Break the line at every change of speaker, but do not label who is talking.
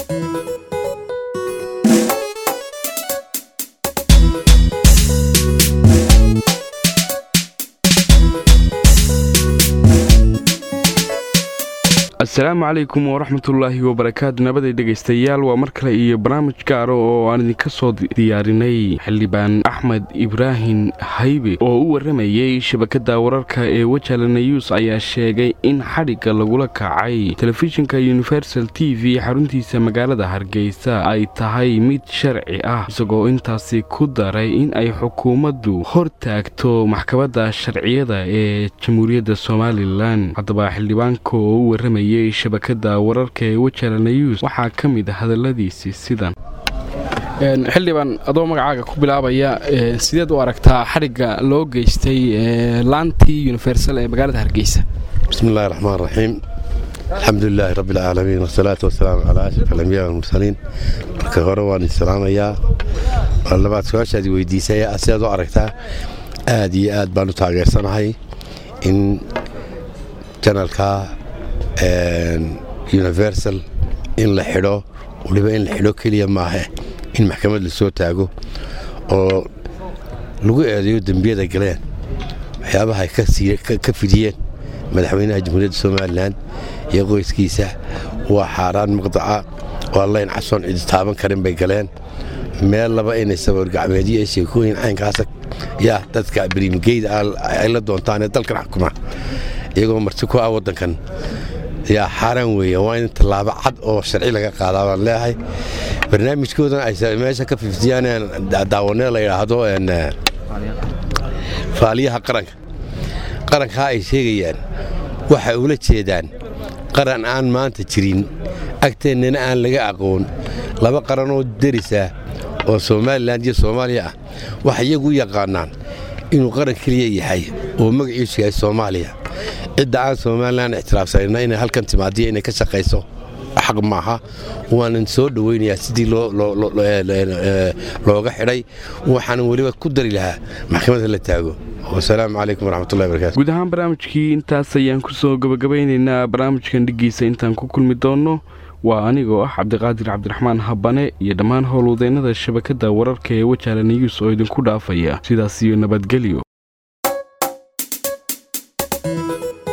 asalaamu calaykum waraxmatullaahi wabarakaatu nabaday dhegaystayaal waa mar kale iyo barnaamij gaaro oo aan idinka soo diyaarinay xildhibaan axmed ibraahim haybe oo u warramayey shabakadda wararka ee wajala nayuus ayaa sheegay in xadhigga lagula kacay telefishinka universal t v xaruntiisa magaalada hargeysa ay tahay mid sharci ah isagoo intaasi ku daray in ay xukuumaddu hor taagto maxkamadda sharciyada ee jamhuuriyadda somalilan haddaba xildhibaanka oo u warramay shabakada wararka ee wajala nayuus waxaa ka mid a hadalladiisii sidan xildhibaan adoo magacaaga ku bilaabaya sideed u aragtaa xadhigga loo geystay laantii universal ee magaalada hargeysa
bismi illahi raxmaan raxiim alxamdulilaahi rabbi alcaalamiin wasalaatu wasalaamu calaa ashraf alambiya walmursaliin marka hore waan islaamayaa waa labaad su-aashaadi weydiisay sidaad u aragtaa aad iyo aad baan u taageersanahay in janalka universal in la xidho waliba in la xidho keliya maahe in maxkamad la soo taago oo lagu eedeeyo dembiyada galeen waxyaabaha ay ka fidiyeen madaxweynaha jamhuuriyadda somalilan iyo qoyskiisa waa xaaraan maqdaca oo allayn casoon cidi taaban karin bay galeen meel laba inay saboorgacmeedyo ee sheekooyin caynkaasa yaa dadka brimgeyda ay la doontaanee dalkan xukuma iyagoo marti ku ah waddankan yaa xaaraan weeye waa in tallaabo cad oo sharci laga qaadaa baan leeyahay barnaamijkoodan ay meesha ka fiftiyaan daawanee la yidhaahdo faaliyaha qaranka qarankaa ay sheegayaan waxay ula jeedaan qaran aan maanta jirin agteennana aan laga aqoon laba qaranoo derisa oo somalilan iyo soomaaliya ah waxay iyagu u yaqaanaan inuu qaran keliya yahay oo magaciisu yahay soomaaliya cidda aan somalilan ictiraafsanayna inay halkan timaadiyo inay ka shaqayso xaq maaha waanan soo dhowaynayaa sidii looga xidhay waxaanan weliba ku dari lahaa maxkamadda la taago wasalaamu calaykum waraxmatullahi barakatu
guud ahaan barnaamijkii intaas ayaan ku soo gabagabeynaynaa barnaamijkan dhiggiisa intaan ku kulmi doonno waa anigoo ah cabdiqaadir cabdiraxmaan habane iyo dhammaan howlwadeennada shabakadda wararka ee wajala niyuus oo idinku dhaafaya sidaas iyo nabadgelyo